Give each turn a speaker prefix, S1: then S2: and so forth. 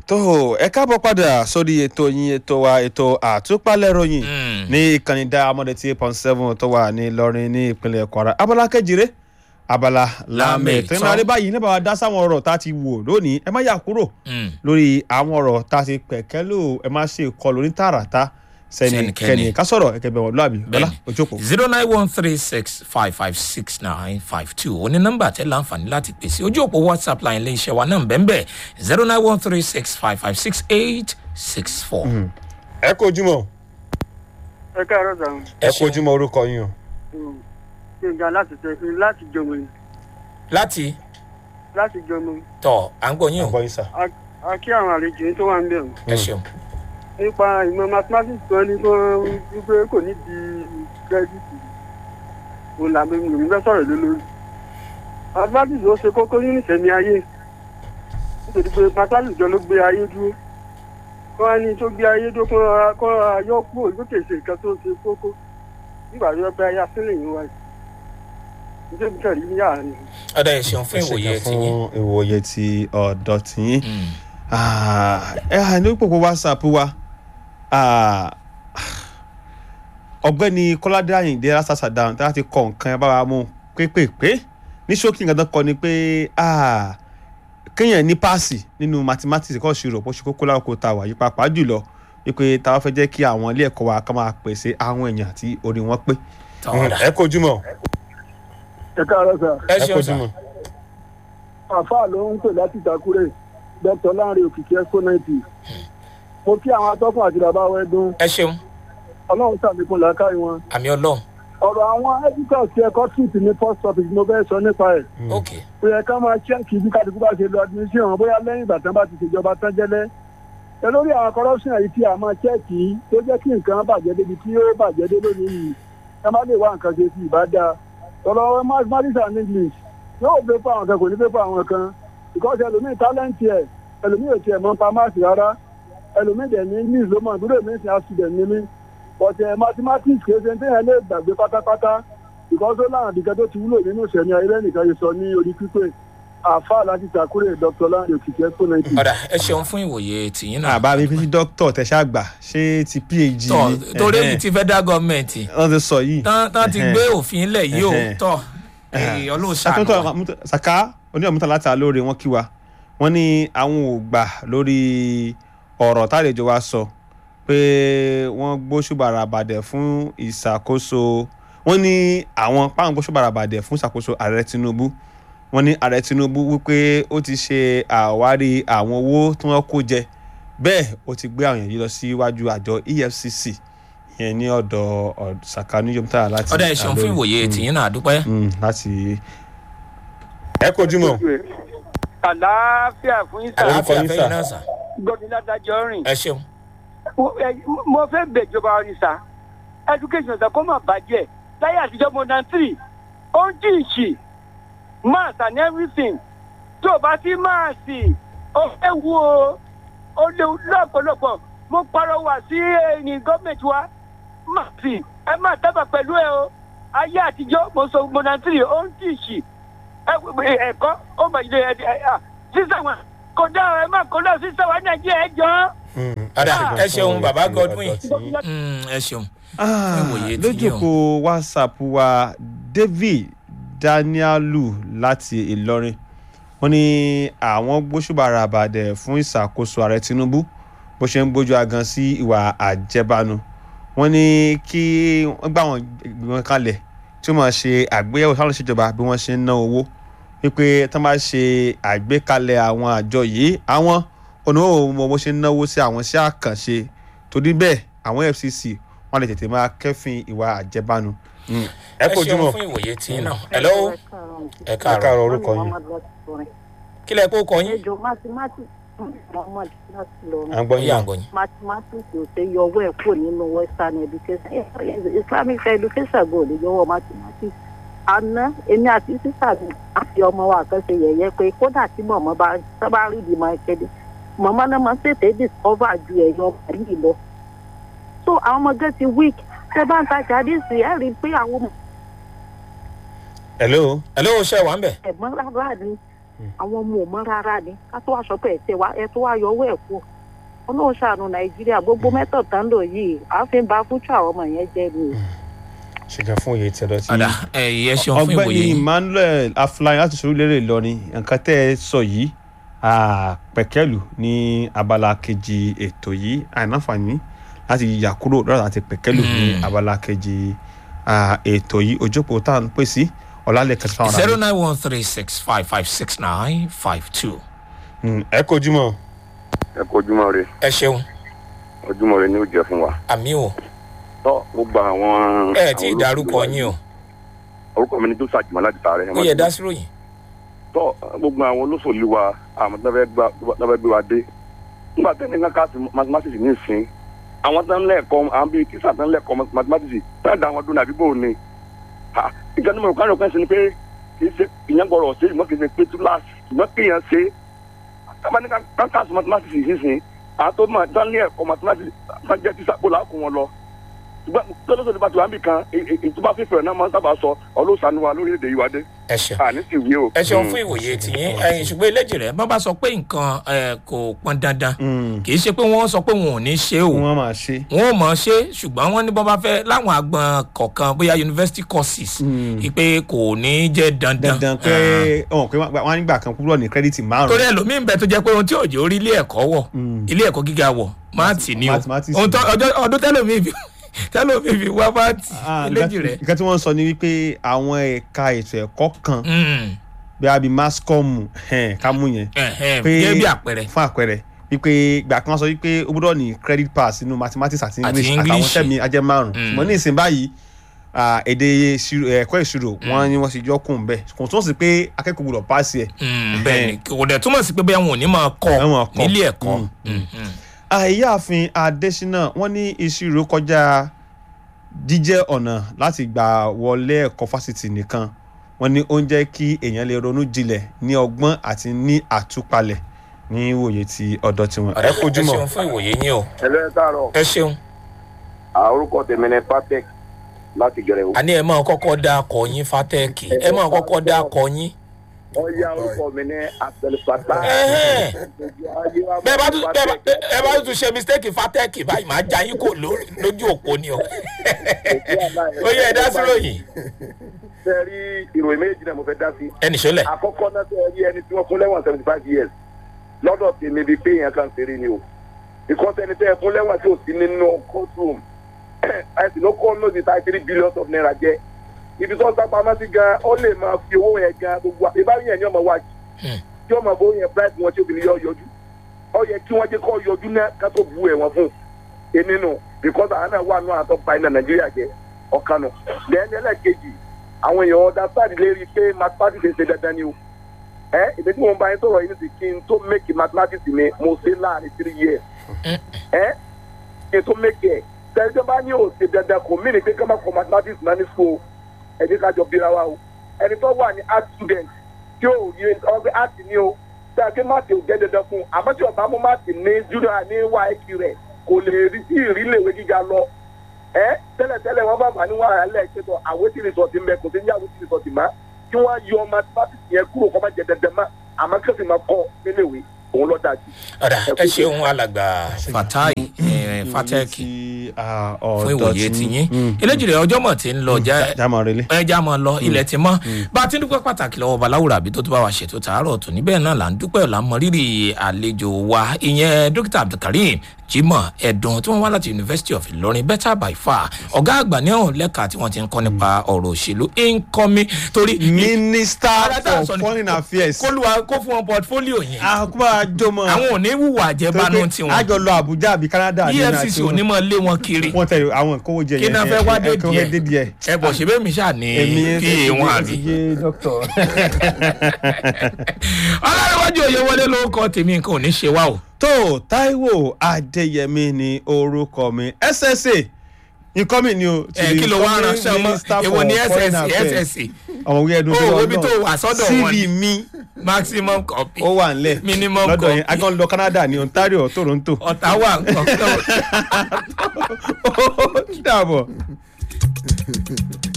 S1: tó ẹ káàbọ̀ padà sórí ètò yín ètò wa ètò àtúpalẹ̀ ròyìn ní ìkànnì dáamọ́dé tí eight point seven tó wà ní Ìlọrin ní ìpínlẹ̀ Kwara abala kejìre abala lámẹ̀ tó ń darí báyìí nígbà wàá dá sáwọn ọ̀rọ̀ tá a ti wò lónìí ẹ má yà kúrò lórí àwọn ọ̀rọ̀ tá a ti pẹ̀kẹ́ lò ẹ má ṣe kọlù ní tààràtà sẹ́nikẹ́ni ká sọ̀rọ̀ ẹ̀kẹ́ bẹ̀rẹ̀ lọ́àbí bọ́lá ojókòó.
S2: zero nine one three six five five six nine five two ó ní nọ́mbà tẹ́ láǹfààní láti pèsè ojú òpó whatsapp line ilé iṣẹ́ wa náà bẹ́ẹ̀ bẹ́ẹ̀ zero nine one three six five five six eight six four.
S1: ẹ kú ojúmọ́
S3: ẹ káàárọ̀ sàn
S1: ẹ kú ojúmọ́ orúkọ yín o.
S3: gbẹ̀ngà láti tẹ láti jọmọ ni
S2: láti
S3: láti jọmọ
S2: tọ̀ à ń gbọ́ yín o
S1: àgbọ̀ yín sà.
S3: a kí àwọn àlejò yín tó wà ń bẹ̀ wọ́n
S2: ẹ ṣeun.
S3: nípa ìmọ̀ mathematics tó ní kó wípé kò ní di kírẹ́dìtì òun làbẹ̀ mi ò fẹ́ sọ̀rọ̀ lé lórí mathematics ó ṣe kókó nínú ìṣẹ̀mí ayé nítorí pé mathematics jọ ló gbé ayé dúró kó wá ní tó gbé ayé dúró kó ra- kó ra yọ kúrò lókè ṣe nǹkan tó ṣe kókó nígbà tó yẹ pé ayé asílẹ̀ yìí wáyé nítorí kẹrì ní àárín
S2: ọ̀dà ẹ ṣeun fún ìwòye
S1: Ẹ ṣé
S2: ti
S1: gan
S2: yín.
S1: fún ìwòye ti ọ̀dọ̀ tiyín.
S2: Mm.
S1: Ah, ẹ hà ní pòpò whatsapp wa ah, ọ̀gbẹ́ni kọ́ládé àyìndé lásàsàdá tí wọ́n ti kọ nǹkan ẹ bá wa mú pépèpé ní ṣókí nǹkan tó kọ ni pé ah, kéèyàn ní páàsì nínú mathematics kọ́ ṣirò bó ṣe kókó lákòókò tá a wà yí pàápàá jùlọ wípé tá a bá fẹ́ jẹ́ kí àwọn ilé ẹ̀kọ́ wa ká máa pèsè àwọn èèyàn tí orí wọn pé.
S2: tọ́ ọ̀dà
S1: ẹ kojú mọ́
S3: ẹ káàárọ̀ sà
S2: ẹ ṣeun sà.
S3: àfáà ló ń pè láti ìtakúrẹ́ dr lanre òkìkí expo ninety mo kí àwọn atọ́kùn àti bàbá wa ẹdún
S2: ẹ ṣeun
S3: ọlọ́run sàlékún làákàyè wọn
S2: àmì ọlọ́run
S3: ọ̀rọ̀ àwọn editors ti ẹ̀kọ́ tweet ní post office mo fẹ́ sọ nípa ẹ̀
S2: ok
S3: ó yẹ ká máa ṣẹ́ẹ̀kì bí kálukú bá ṣe lọ admission bóyá lẹ́yìn ìgbà tán bá ti ṣèjọba tán jẹ́lẹ́ ẹ lórí àwọn corruption yìí tí a máa ṣẹ́ẹ̀kì tó jẹ́ kí nǹkan bàjẹ́ débi tí ó bàjẹ́ dé lónìí yìí ẹ má lè wá nǹkan ṣe sí ìbádá ọ̀rọ̀ mathematics and english yóò fẹ́ fún àwọn kan kò ní fẹ́ fún àwọn kan because ẹlòmíì talent ẹ̀ ẹlòmíì ò tiẹ̀ mọ́ pa máàsì rárá ẹlòmíì dẹ̀ ní english ló mọ̀ ìdúró mi sì á student ní mí but ẹ mathematics kì í ṣe téèyàn lè gbàgbé pátápátá because ó láwọn àdìgẹ́ tó ti wúlò nínú ìṣẹ̀ni ayé lẹ́nìkan yìí sọ ní orí pípé àáfàá láti ṣàkúrè dr lanre òkìkí expo ninety.
S2: ọ̀dà ẹ ṣeun fún ìwòye tìyín náà.
S1: àbá mi fi sí dókítà tẹ̀sán àgbà ṣé ti phd
S2: tọ́
S1: ni?
S2: torí
S1: Ẹ̀hẹ́n.
S2: èmi ti federal government
S1: wọ́n ti sọ yìí.
S2: tán tán ti
S1: Ẹ̀hẹ́n.
S2: gbé òfin lẹ̀ yìí o
S1: Ẹ̀hẹ́n.
S2: tọ́ ọlọ́run ṣàánú wa.
S1: àtúntò saka oníyàmúta láti alóore wọn kí wa wọn ní àwọn ò gbà lórí ọ̀rọ̀ tálejò wa sọ pé wọ́n gbóṣùbàrà bàdẹ̀ fún ìṣàkóso wọ́n ní àwọn páwọn gbóṣùbàrà bàdẹ̀ fún ìṣàkóso ààrẹ Tinubu wọ́n ní ààrẹ Tinubu wípé ó ti ṣe àwárí àwọn owó tí wọ́n kó jẹ bẹ́ẹ̀ ó ti gbé àwọn èèyàn yìí lọ síwájú àjọ EFCC ìyẹn ní ọ̀dọ̀ ọ̀- saka oníyàmúta láti
S2: ọ̀dà ẹ ṣeun fún
S1: Alore.
S2: ìwòye
S1: Mm
S2: tìyín náà àdúpẹ́.
S1: mm, láti. ẹ kojú mọ.
S3: àlàáfíà fún yín
S1: Orúkọ
S2: àlàáfíà
S1: yín,
S2: fẹ́yìn
S1: sà.
S2: náà sà.
S3: gbọ́dọ̀ ládájọ́ rìn.
S2: ẹ ṣeun.
S3: mo fẹ́ bẹ̀jọba ọ̀rìn sá education sá kó má bàjẹ́ láyé àtijọ́ mo náà tírì ó ń jì ìṣì maths and everything tó o bá sí máàsì ó fẹ́ wú o ó léwu lọ́pọ̀lọpọ̀ mo pàrọwà sí ẹ̀yìn gọ́ọ̀mẹ̀ntì wa máàsì ẹ má dábàá pẹ̀lú ẹ o ayé àtijọ́ mo sọ mo náà tírì ó ń jì ìṣì ẹ̀kọ́ ó mà ilé ẹ̀ sísè wọn kò dá ẹ má kó lọ sísè wa nàìjíríà ẹ jọ ọ́
S2: ọ̀dà ẹ ṣeun bàbá Godwin.
S1: Godwin.
S2: Mm, ẹ ṣeun.
S1: Ah,
S2: ìwòye tí yín o.
S1: lójúkò whatsapp wa david danielu láti ìlọrin wọ́n ní àwọn gbóṣùbàrà àbàdẹ fún ìṣàkóso ààrẹ tinubu bó ṣe ń gbójú agan sí ìwà àjẹbánu wọ́n ní kí wọ́n gbà wọ́n ìgbìmọ̀ kalẹ̀ tí wọ́n máa ṣe àgbéyẹ̀wò sáwọn ìṣèjọba bí wọ́n ṣe ń ná owó wípé tí wọ́n bá ṣe àgbékalẹ̀ àwọn àjọ yìí àwọn oníwòwò mọ bó ṣe ń náwó sí àwọn iṣẹ́ àkànṣe torí bẹ́ẹ̀ àwọn fcc wọ́n lè tètè máa kẹ́fìn ìwà àjẹbánu. ẹ
S2: ẹ
S1: kojú
S2: ṣeun
S1: mọ́
S2: fún ìwòye tìyín náà. hello ẹ
S1: ẹ
S2: káàárọ̀.
S1: káàárọ̀ orúkọ yín
S2: kí lẹ kó kọ yín.
S4: ẹjọ mathematics mohammed láti lọ
S1: à ń gbọ́
S2: yín
S1: yín.
S2: àgọ́ yín.
S4: mathematics ò ṣe yọwọ́ ẹ̀ kúrò nínú western education Eh, islamic education go lè yọwọ́ mathematics àná èmi àti sísà mi àti ọmọ wa kan ṣe yẹ̀yẹ́ pé kódà tí mọ̀mọ́ bá sábà rí ìdí máa kéde mọ̀mọ́ náà máa ń tètè discover ju ẹ̀yọ́ yìí lọ so àwọn ọmọ gẹ́ ti weak ṣé bá ń tajà díìsì ẹ̀ rí i pé àwọn ọmọ
S1: hello.
S2: hello ṣe wà ń bẹ̀.
S4: ẹ̀gbọ́n rárá ni àwọn ọmọ ò mọ rárá ni ká tó wá sọ pé ẹ tẹ wá ẹ tó wá yọwọ́ ẹ̀ kú ọlọ́run ṣàánú nàìjíríà gbogbo mẹ́tọ̀ tán lò yìí à ń fi ba fúnṣọ àwọn ọmọ yẹn jẹ́ ni.
S1: ṣèkà fún òye tí ẹ lọ sí.
S2: ọ̀dà ẹ ṣeun fún
S1: ọ̀gbẹ́ni
S2: ìwòye yín.
S1: emmanuel afúláyàn láti sọ̀rọ̀ lérè ìlọrin nǹkan tẹ́ ẹ sọ yìí pẹ̀kẹ́lù ní abala kejì ètò yìí àìnáfààní láti yà kúrò lọ́dọ̀ àti pẹ̀kẹ́lù ní
S2: Mm.
S1: abala kejì ah, ètò yìí ojókòó tá à ń pè sí ọ̀làlẹ̀ kẹsàn-án
S2: zero nine one three six five five six nine five two.
S1: ẹ kojú mọ́
S5: ẹ kó ojúmọ́ rẹ
S2: ẹ ṣeun
S5: ojúmọ́ rẹ ni ó jẹ́ fún wa.
S2: àmì o
S5: tọ́ gbogbo àwọn.
S2: ẹ tí ì dárúkọ yín o
S5: orúkọ mi ni tó sàjùmọ́ láti tààrẹ.
S2: ó yẹ dá sí ròyìn.
S5: tọ́ gbogbo àwọn olóṣèlú wa àwọn tó fẹ́ gbà- tó fẹ́ gbé wa dé. nígbà tẹ́ni kan ká sí mathematics ní ìsín àwọn tó ń lẹ́ẹ̀kọ́ àwọn bíi tíṣà tó ń lẹ́ẹ̀kọ́ mathematics tó ń da àwọn dún àdúgbò ni. Ha, ìjọba ní mo kọ́ àrùn kan sí ni pé kì í ṣe ìyẹn gbọ́dọ̀ ṣe ìmọ̀ kì í ṣe pé túláàsì ìmọ̀ kì í yẹn ṣe kábàání kan ká sí mathematics ìsinsìn àwọn tó máa dán ní ẹ̀kọ́ mathematics máa jẹ́ tíṣà kó làákù wọn lọ ṣùgbọ́n tọ́lọ́sọ̀ nípa tiwa nìkan ìtúbà fífẹ́ náà máa ń sábà sọ ọlọ́sàánú wa lórílẹ̀‐èdè yìí wá dé
S2: ẹ ṣeun.
S5: àní sì wí o.
S2: ẹ ṣeun fún ìwòye tìyín ẹyin ṣùgbọ́n eléjì rẹ̀ bá bá sọ pé nǹkan ẹ, kò pọn dandan kì í ṣe pé wọ́n sọ pé wọn ò ní ṣe o
S1: wọ́n máa ṣe.
S2: wọn ò mọ̀ ọ́ ṣe ṣùgbọ́n wọ́n ní bọ́ bá fẹ́ láwọn àgbọn kọ̀ọ̀kan bóyá university courses ìpè kò ní jẹ́ dandan.
S1: dandan pé ọ̀hún pé wọ́n á nígbà kan kúrò ní kírẹ́dìtì
S2: torí
S1: márùn-ún.
S2: ẹlòmíín bẹ tó jẹ́ pé ohun tí òjò orí ilé ẹ̀kọ́ wọ̀ ilé ẹ̀kọ́ gíga wọ̀ máàtì ni o
S1: Mathematics
S2: ohun tó ọjọ́ ọdún tẹ́lòmíín fi tẹ́lòmíín fi wá máàtì
S1: Ah,
S2: eléjì
S1: nǹkan
S2: rẹ̀.
S1: nǹkan tí wọ́n ń sọ ni wípé àwọn ẹ̀ka ètò ẹ̀kọ́ kan
S2: Mm,
S1: bí a bí mascom ká mú yẹn
S2: ẹ̀hẹ́n,
S1: pé
S2: gẹ́gẹ́ bí àpẹẹrẹ.
S1: fún àpẹẹrẹ wípé ìgbà kan sọ wípé ó gbọ́dọ̀ ní credit pass nínú mathematics àti
S2: Àti
S1: english àtàwọn
S2: English.
S1: tẹ́mi ajẹ́ márùn
S2: Mm.
S1: ṣùgbọ́n ní ìsìn báyìí ah, èdè ìṣirò- ẹ̀kọ́ ìṣirò wọ́n ní wọ́n ti yọ kùn bẹ́ẹ̀ kò tún sí pé akẹ́kọ̀ọ́ gbọ́dọ̀ pass ẹ̀.
S2: Mm, bẹ́ẹ̀ni kò dẹ̀ túmọ̀ sí pé bẹ́ẹ̀ wọn ò ní máa kọ́
S1: Àwọn kọ́.
S2: nílé ẹ̀kọ́.
S1: Mm,
S2: Mm, mm.
S1: àìyáàfin adésínà wọ́n ní ìṣirò kọjá jíjẹ́ ọ̀nà láti gbà wọlé ẹ̀kọ́ fásitì nìkan wọ́n ní ó ń jẹ́ kí èèyàn lè ronú jinlẹ̀ ní ọgbọ́n àti ní àtúpalẹ̀ ní ìwòye ti ọ̀dọ̀ tiwọn. ẹ kojú
S2: ẹ
S1: mọ́
S2: ṣeun fún ìwòye yín o
S5: ẹ lọ́ọ́ káàárọ̀
S2: ẹ ṣeun
S5: orúkọ tèmi ni patek láti gẹrẹ o.
S2: àní ẹ máa kọ́kọ́ dá akọ yín fatẹ́ẹ̀kì ẹ máa kọ́kọ́ dá akọ yín.
S5: ọ̀ya orúkọ mi ní abdulfata.
S2: Ẹ̀hẹ́n. bẹ́ẹ̀ bá tún bẹ́ẹ̀ bá ẹ bá tún ṣe mistake fatẹ́ẹ̀kì báyìí máa já yín kò lórí- lójú òpó ni o. ó yẹ ẹ dá sí ròyìn
S5: fẹ́ rí ìròyìn méjì náà mo fẹ́ dá sí.
S2: ẹnì ṣọlẹ̀.
S5: àkọ́kọ́ náà fẹ́ rí ẹni tí wọ́n fún lẹ́wọ̀n seventy five years lọ́dọ̀ tèmi bíi pé èèyàn kan ṣeré ni o ìkọ́sẹ́ni tẹ́ ẹ fún lẹ́wọ̀n tí ò sí nínú courtroom ẹ̀sìn ló kọ́ lóde tá three billion of naira jẹ́ ibi tó ń sá pamọ́ sí gan ó lè máa fi owó yẹn gan gbogbo ìbáwí yẹn ni ọmọ wájú
S2: Hmm.
S5: tí ọmọ bó yẹn bribe wọn tí obìnrin yọ yọjú ó yẹ kí wọ́n jẹ́ kó yọjú náà ká tó bu ẹ̀wọ̀n fún èmi nù because àwọn náà wà nù àtọ́ pa iná nàìjíríà jẹ ọ̀kan nù lẹ́yìn ẹlẹ́ẹ̀kejì àwọn èèyàn ọ̀dà sáàdì lérí pé mathematics ń ṣe dandan ni o ẹ ìdí tí mo bá yín sọ̀rọ̀ yìí nìsí kí n tó make mathematics mi mo ṣe láàrin three years ẹ kí n tó make ẹ tẹ̀lé tó bá ní o ṣe dandan kò mí ní pé ká má kọ mathematics náà ní school ẹ ní ká jọ bíra wa o ẹni tó wà ní art student tí ó yẹ ọgbẹ́ art ni o tí a ké máàtì ò jẹ́ dandan fún un àmọ́ tí ọba mú máàtì ní junior ní wáìkì rẹ̀ kò lè rí sí ìrìlẹ̀wé gíga lọ ẹ tẹ́lẹ̀tẹ́lẹ̀ wọ́n bá bà ní wàhálà lẹ́ẹ̀kẹ́tọ̀ àwòtí rìsọ̀tì ń bẹ kò sí ní àwòtí rìsọ̀tì má kí wọ́n yọ mathematics yẹn kúrò kọ́ má jẹ dandan má àmọ́ kí wọ́n sì máa kọ́ níléèwé òun lọ́ dájú.
S2: ọ̀dà ẹ ṣeun alàgbà fatai eh, fatẹ́ẹ̀kì fún ìwòye tiyín eléjìrè ọjọ́ mọ̀ tí ń lọ já
S1: jámọ̀ relé.
S2: ẹ já mọ lọ ilẹ̀ ti mọ́ bá a ti ń dúpẹ́ pàtàkì lọ́wọ́ baláwùrà àbí tó tó bá wa ṣètò tààrọ̀ tó níbẹ̀ náà là ń dúpẹ́ là ń mọ rírì àlejò wa ìyẹn dókítà abdulkareem jimoh ẹ̀dùn tí wọ́n wá láti university of ilorin better by far ọ̀gá àgbà ní ọ̀hún lẹ́ka tí wọ́n ti ń kọ́ nípa ọ̀rọ̀ òṣèlú incoming torí
S1: minister
S2: Ara tá à ń sọ
S1: for
S2: ni-
S1: foreign affairs.
S2: kóluwa kó fún wọn portfolio yẹn
S1: àkúbà jọmọ.
S2: àwọn ò ní wùwà àjẹbánu tiwọn
S1: àjọ lọ àbújá àbí canada. ní
S2: efcc
S1: àti
S2: ò ní mọ lé wọn kiri
S1: wọ́n tẹ àwọn ìkówó jẹ
S2: kí náà fẹ́ wá dé
S1: kówó dé díẹ̀.
S2: díẹ̀ ẹ bọ̀ ṣe bẹ́ẹ̀ mi ṣáà ní pa wọn àbí.
S1: dókítà.
S2: ọlọ́run òye wọlé lórúkọ tèmi nǹkan ò ní ṣe wá o.
S1: tó taiwo adéyẹmí ni orúkọ mi ssa nǹkan mi ni o. to
S2: ẹ
S1: the
S2: kí ló wá
S1: incoming
S2: ránṣẹ́ ọmọ
S1: minister
S2: èwo
S1: for
S2: ní
S1: foreign
S2: ssc
S1: affairs.
S2: ssc
S1: ọmọ wíyẹn dùn
S2: Ó, ibi tó wà sọ́dọ̀ wọn ni.
S1: cv mi
S2: maximum copy
S1: ó wà nílẹ̀
S2: Minimum
S1: lọ́dọ̀
S2: copy.
S1: yẹn agan lọ canada ní ontario toronto.
S2: ọ̀tàwà nǹkan kan.
S1: ó dàbọ̀.